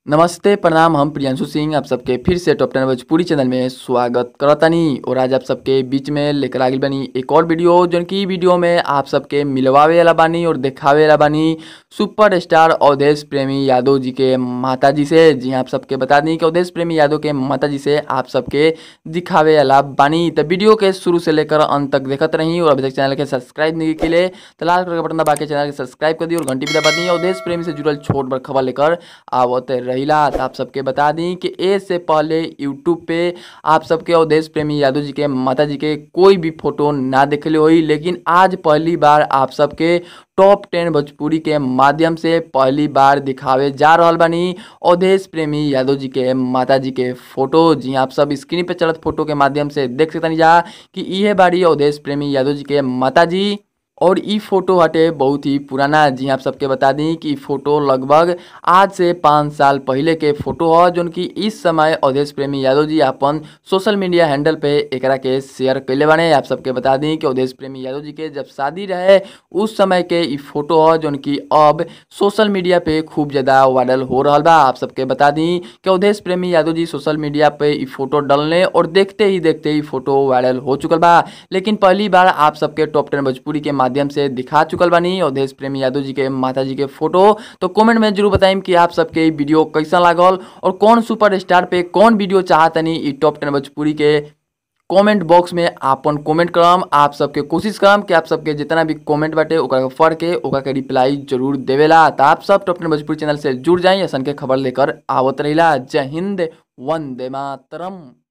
नमस्ते प्रणाम हम प्रियांशु सिंह आप सबके फिर से टॉप टेन भोजपुरी चैनल में स्वागत करतानी और आज आप सबके बीच में लेकर आगिल बानी एक और वीडियो जौन की वीडियो में आप सबके मिलवावे वाला बानी और दिखावे वाला बानी सुपर स्टार अवधेश प्रेमी यादव जी के माता जी से जी हाँ, आप सबके बता दी कि अवधेश प्रेमी यादव के माता जी से आप सबके दिखावे वाला बानी तो वीडियो के शुरू से लेकर अंत तक देखत रही और अभी तक चैनल के सब्सक्राइब नहीं के लिए तो लाल कलर का बटन दबा के चैनल के सब्सक्राइब कर दी और घंटी भी दबा दी अवधेश प्रेमी से जुड़ल छोट बड़ खबर लेकर आवत रहिला तो आप सबके बता दी कि ए से पहले यूट्यूब पे आप सबके अवधेश प्रेमी यादव जी के माता जी के कोई भी फोटो ना देखले होई लेकिन आज पहली बार आप सबके टॉप टेन भोजपुरी के माध्यम से पहली बार दिखावे जा रहल बानी अवधेश प्रेमी यादव जी के माता जी के फोटो जी आप सब स्क्रीन पे चलत फोटो के माध्यम से देख सकतनी जा कि इहे बाड़ी अवधेश प्रेमी यादव जी के माता जी और ई फोटो हटे बहुत ही पुराना जी आप सबके बता दी कि ई फोटो लगभग आज से पाँच साल पहले के फोटो ह जोन कि इस समय अवधेश प्रेमी यादव जी अपन सोशल मीडिया हैंडल पे एकरा के शेयर कैले बाने आप सबके बता दी कि अवधेश प्रेमी यादव जी के जब शादी रहे उस समय के ई फोटो ह जोन कि अब सोशल मीडिया पे खूब ज़्यादा वायरल हो रहल बा आप सबके बता दी कि अवधेश प्रेमी यादव जी सोशल मीडिया पे ई फोटो डलने और देखते ही देखते ई फोटो वायरल हो चुकल बा लेकिन पहली बार आप सबके टॉप टेन भोजपुरी के माध्यम से दिखा चुकल बानी अवधेश प्रेमी यादव जी के माता जी के फोटो तो कमेंट में जरूर बताइम कि आप सबके ई वीडियो कैसा लागल और कौन सुपर स्टार पे कौन वीडियो चाहतनी ई टॉप टेन भोजपुरी के कमेंट बॉक्स में आपन कमेंट करम आप सबके कोशिश करम कि आप सबके जितना भी कमेंट बाटे ओकरा के पढ़ के ओकरा के रिप्लाई जरूर देवेला तो आप सब टॉप टेन भोजपुरी चैनल से जुड़ जाइए असन के खबर लेकर आवत रहिला जय हिंद वंदे मातरम